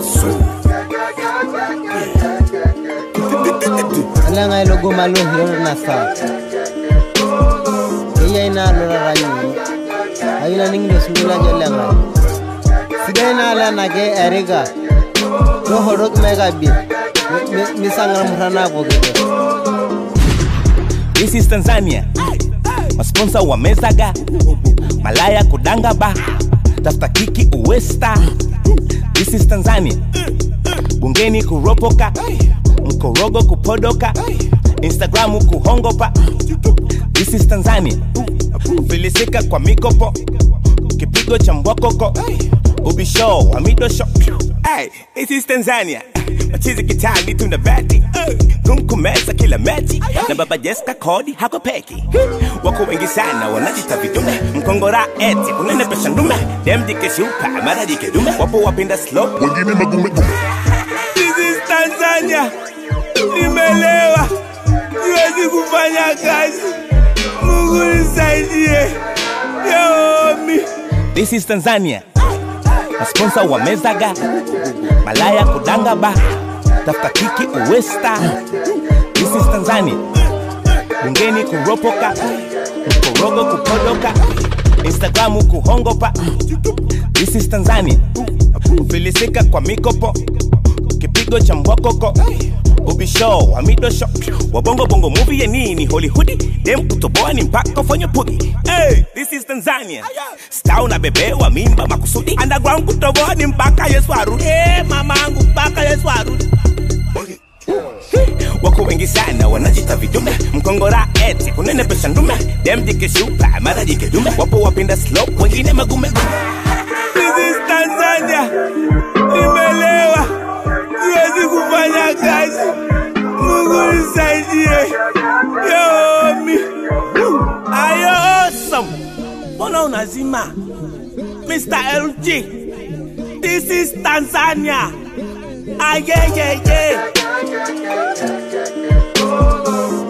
alenga ilogo malo hiro na sa iya ina lo ranyi ayina ningdo sundula jolenga sidai na ala na ke eriga to horok mega bi misangal murana ko gede This is Tanzania. Masponsa wamezaga malaya kudanga ba tafuta kiki uwesta. This is Tanzania. Bungeni kuropoka mkorogo kupodoka Instagramu kuhongopa. This is Tanzania. Kufilisika kwa mikopo kipigo cha mbwakoko ubisho wa midosho. Hey, this is Tanzania. Machizi kitani tuna bati kumkumeza kila mechi na baba Jessica kodi hako peki wako wengi sana wanajita vidume mkongora eti unenepesha ndume dem dikeshuka mara dikedume wapo wapenda slow wengine magume gume This is Tanzania nimelewa siwezi kufanya kazi Mungu nisaidie yomi This is Tanzania masponsa wamezaga malaya kudanga ba tafuta kiki uwesta This is Tanzania bungeni kuropoka mkorogo kupodoka Instagramu kuhongopa This is Tanzania kufilisika kwa mikopo kipigo cha mbwakoko ubisho wa midosho wabongo bongo movie ya nini hollywood dem kutoboa ni mpaka ufanye pugi hey, this is tanzania sta unabebewa mimba makusudi underground kutoboa ni mpaka yesu arudi hey, mamangu mpaka yesu arudi wako wengi sana wanajita vidume mkongora eti kunenepesha ndume dem jikeshupa mara jikedume wapo wapenda slow wengine magume gume This is Tanzania nimelewa siwezi kufanya kazi Mungu nisaidie yomi ayo awesome mbona unazima Mr. LG this is Tanzania ayeyeye